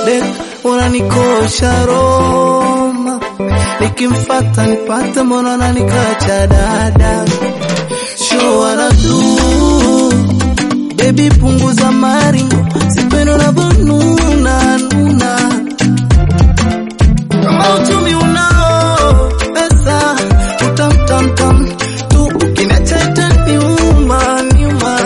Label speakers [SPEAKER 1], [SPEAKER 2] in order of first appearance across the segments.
[SPEAKER 1] dek unanikosha Roma, nikimfata nipate mbona nanikacha dada show anadu baby, punguza maringo, sipendo na bonuna nuna kama uchumi unao pesa utamtamtam tu ukiniacha itaniuma niuma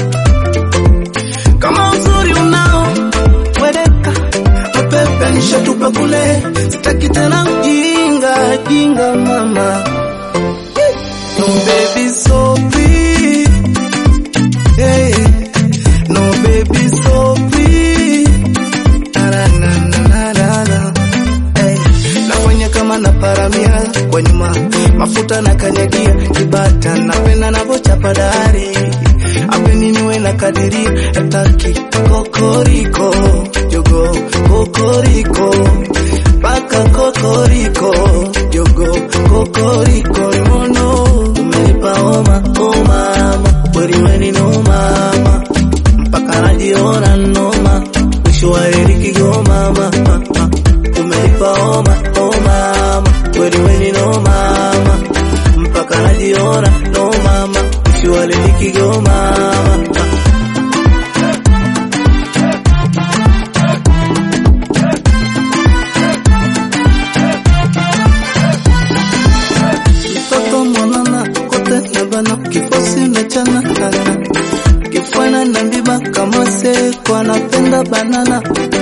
[SPEAKER 1] kama uzuri unao wedeka mapepe nishatupa kule sitaki tena mjinga jinga mama no baby so free hey. no baby so free na na na na na na Hey, nafanya kama na paramia kwa nyuma mafuta na kanyagia kibata napenda navochapa dari apeni niwe na kadiria etaki kokoriko jogo kokoriko paka kokoriko jogo kokoriko nono umenipa oma omama weriweni no mama mpaka najiona noma mwisho wa heri kigoma mama umenipa oma oh mama kweli weni no mama mpaka najiona no mama mwisho wa heri kigoma mama mtoto mwanana kote nabana kifosi mechana kana kifana na mbiba kama seko anapenda banana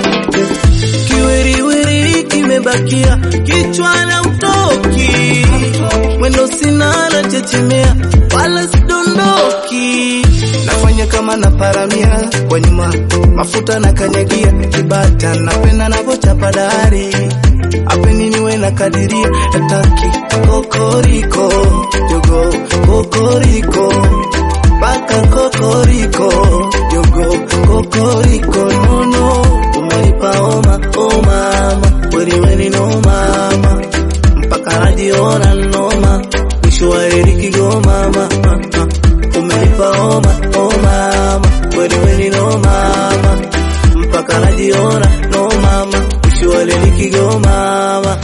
[SPEAKER 1] kiwiriwiri kimebakia kichwa na utoki mwendo sina na chechemea wala sidondoki nafanya kama na paramia kwa nyuma mafuta na kanyagia kibata napenda navochapa dari apeni niwe na kadiria etaki kokoriko jogo kokoriko paka kokoriko jogo kokoriko nono umenipa oma oh mama weni weni no mama mpaka najiona noma mwisho wa heri kigoma mama umenipa oma oh mama weni weni no mama mpaka najiona no mama mwisho wa heri kigoma mama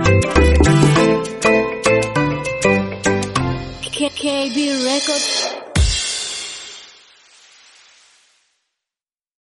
[SPEAKER 2] KB Records.